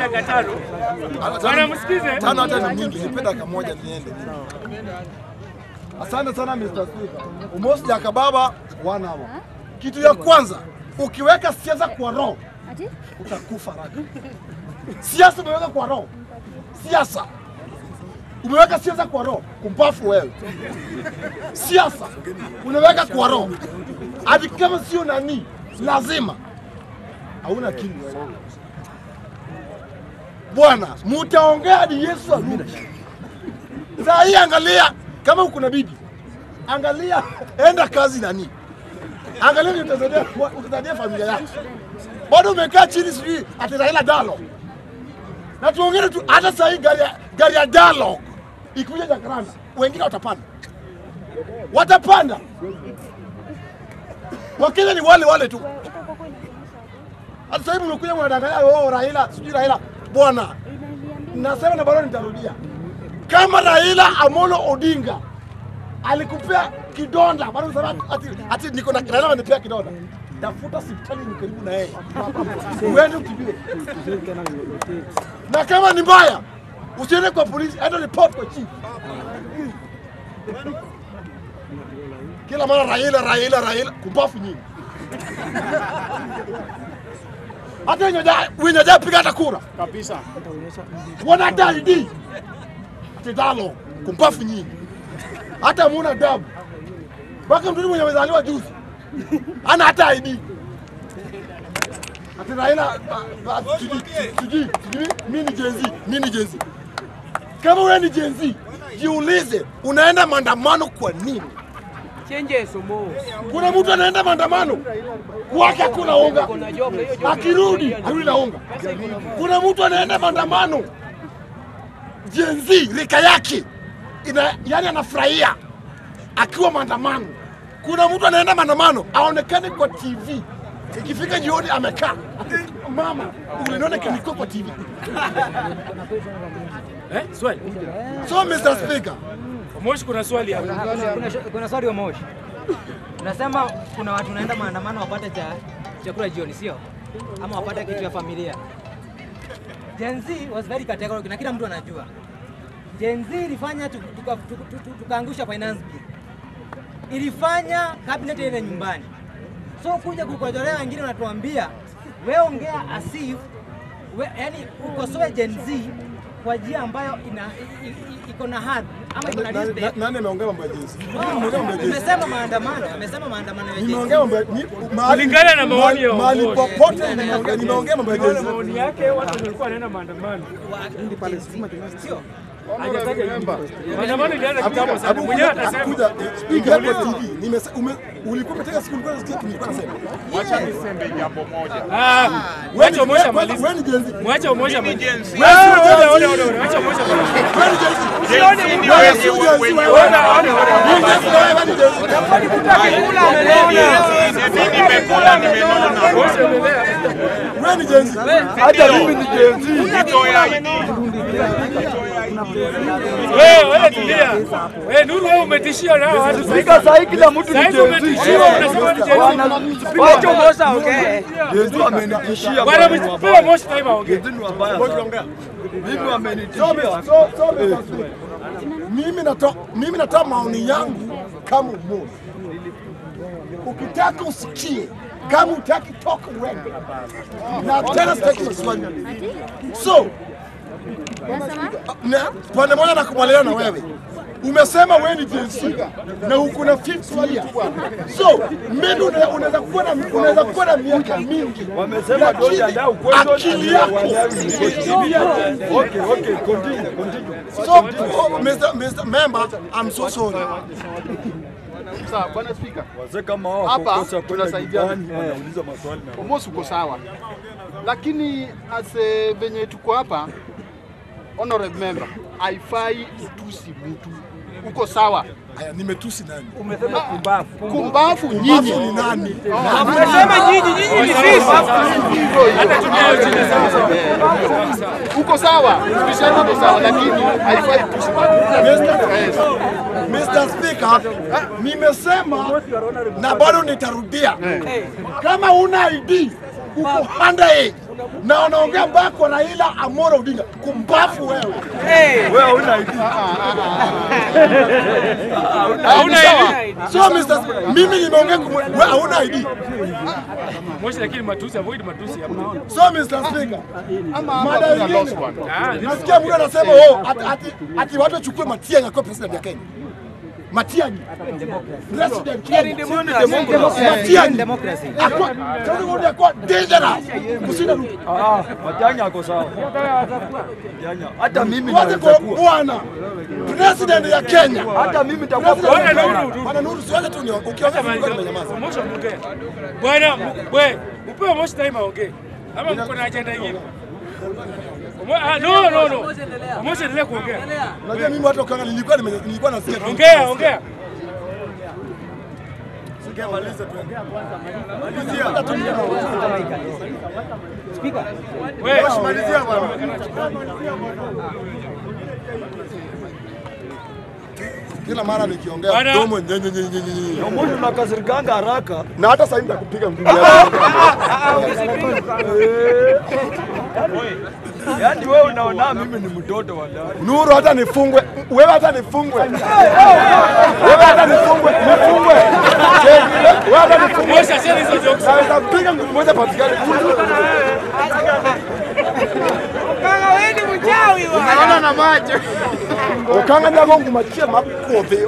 dakika tano. Bwana msikize. Tano hata ni nyingi, nipe dakika moja niende. Asante sana Mr. Speaker. Umosi ya kababa one hour. Kitu ya kwanza, ukiweka siasa kwa roho Ati? utakufa haraka. Siasa umeweka kwa roho, siasa umeweka siasa kwa roho, kumpafu wewe. Siasa unaweka kwa roho, hadi kama sio nani, lazima hauna akili wewe. Bwana, mutaongea hadi Yesu arudi. Saa hii angalia, kama uko na bibi, angalia, enda kazi nani, angalia vile utasaidia utasaidia familia yako. Bado umekaa chini, sijui ati Raila dialogue, na tuongee tu. Hata saa hii gari ya gari ya dialogue ikuja Jakaranda, wengine watapanda, watapanda. Wakenya ni wale wale tu. Hata sasa hivi mnakuja mnadanganya, oh, Raila sijui Raila. Bwana, nasema na bado nitarudia, kama Raila Amolo Odinga alikupea kidonda, bado unasema ati, ati niko na Raila ananipea kidonda, tafuta hospitali ni karibu na yeye, uende utibiwe. Na kama ni mbaya, usiende kwa polisi, enda report kwa chief. Kila mara Raila, Raila, Raila, kumbafu nyingi. Hata wenye haja- wenye hajapiga hata kura Kabisa. wana hata ID ati dalo kumpafu nyingi, hata muna dabu mpaka mtoto mwenye amezaliwa juzi ana hata ID ati Raila ah, ah, sijui sijui sijui mimi ni Gen Z, mimi ni Gen Z. Kama wewe ni Gen Z, jiulize unaenda maandamano kwa nini? Change somo. Kuna mtu anaenda maandamano kwake hakuna unga, akirudi arudi na unga. Kuna mtu anaenda maandamano Gen Z rika yake ina, yani anafurahia akiwa maandamano. Kuna mtu anaenda maandamano aonekane kwa TV, ikifika jioni amekaa mama, uliniona kinikuwa kwa TV. Eh, swali. So Mr. Speaker, Moshi kuna swali hapa. Kuna, kuna swali wa Moshi. Unasema kuna watu wanaenda maandamano wapate cha chakula jioni, sio? Ama wapate kitu ya familia. Gen Z was very categorical na kila mtu anajua. Gen Z ilifanya tu- tuka- tu- tu- tu- tukaangusha finance bill. Ilifanya cabinet ile nyumbani. So kuja kukojolea wengine wanatuambia wewe ongea asif we, yani ukosoe Gen Z kwa njia ambayo ina i- i- iko na hadhi ama iko na na- respect. na- nani ameongea mambo ya Gen Z? Mimi nimeongea mambo ya Gen Z. Amesema maandamano, amesema maandamano ya Gen Z. Nimeongea mambo ya ni- mahali- Kulingana na maoni ya mahali uongozi. popote nimeongea nimeongea mambo ya Gen Unaona Z. maoni yake, watu walikuwa wanaenda maandamano. Sio. Hajataja jina. Maandamano ilianza kitambo sana. Abu Mwenyewe kuja- atasema. kuja, speaker hapo TV. Nimese- ume- ulikuwa umetega siku ulikuwa unasikia nilikuwa nasema. Wacha niseme jambo moja. Ah, Wewe wacha ni- Omosha wewe- malize. wewe ni Gen Z. Mwacha Omosha Mimi malize. Gen Z. Ah, ona, ona, ona, ona. Wacha Omosha malize. Wewe ni Gen Z. Gen Z ni Wewe wenye sio Gen Z, wenye wewe. Ona, ona, ona. Ni Gen Z, wewe ni Gen Z. Mimi nimekula nimenona. Omosha endelea. Wewe ni Gen Z. Hata mimi ni Gen Z. Nitoa ID. Wewe, wewe tulia. Wewe Nuru wewe umetishia nao watu sasa. Sasa hii kila mtu Sasa ni hivi Gen Z. umetishiwa unasema ni Gen Z. Wacha Mosa ongee. Gen Z amenitishia Bwana bwana, ni msipewe wabaya. Moshi time aongee. Gen Z ni wabaya sana. Mimi So, wamenitishia. so, so, Mr. Speaker, mimi natoa mimi natoa maoni yangu kama umoja. Ukitaka usikie, kama utaki toka uende. Na tena sitaki maswali. So, Nasema? na pande moja nakubaliana na wewe umesema wewe ni Gen Z na uko na 50 years. So maybe una- unaweza kuwa na unaweza kuwa na miaka mingi, Wamesema lakini don't allow questions akili yako Okay, okay, continue, continue. so oh, Mr. Mr. Member, I'm so sorry. Sawa, bwana spika, Wazee kama hao Hapa, wakokosa kwenda tunasaidiana. nyumbani wanauliza maswali na almost uko sawa, lakini ase venye tuko hapa, honorable member, haifai utusi mtu. Uko sawa, Haya, nimetusi nani? kumbafu nyinyi Mafu ni nani? Umesema nyinyi, nyinyi ni sisi. hivyo hivyo. Uko sawa, tukisema uko sawa, lakini haifai utusi Yes. Mr. Speaker, nimesema na bado nitarudia, kama una ID uko underage na wanaongea mbaya kwa Raila Amolo Odinga. Kumbafu wewe. Wewe huna ID. Hauna ID. Sio Mr. Sp- Mimi nimeongea kumwe, wewe hauna ID. Moshi lakini matusi avoid matusi hapo. Sio Mr. Speaker. Ama hapa Mada kuna ingine. lost one. Ah, ni- Nasikia mtu anasema oh, ati, ati, ati watu wachukue Matiang'i akuwe president ya Kenya. Matiang'i. President Kenya. Matiang'i. Democracy. Akuwa, sasa ngoja akuwa dangerous. Kushinda Ruto. Ah, Matiang'i ako sawa. Matiang'i. Hata mimi Wacha naweza kwa kuwa. bwana. President ya Kenya. Hata mimi nitakuwa President ya Bwana Kenya. Nuru, Nuru. Bwana Nuru, siwache tu ni ukiongea mimi nimenyamaza. Moshi ongea. Bwana, we, upewe Moshi time aongee. Ama mko na agenda nyingine? Mo- ah, No, no, no. Moshi endelea kuongea. Unajua mimi watu wakanga nilikuwa nime- nilikuwa nasikia tu. Ongea, ongea. Speaker. We, Kila mara nikiongea Bwana. mdomo nyenye nyenye nyenye nyenye. Mbona unakasirikanga haraka? Na hata sasa hivi nitakupiga mguu. Yaani wewe unaona mimi ni mtoto wa ndani. Nuru hata nifungwe, wewe hata nifungwe. Wewe hata nifungwe, nifungwe. Wewe hata nifungwe. Moshi acheni hizo jokes. Naweza piga mguu moja patikane. Unaona na macho. Ukanga nako ngumachia makofi.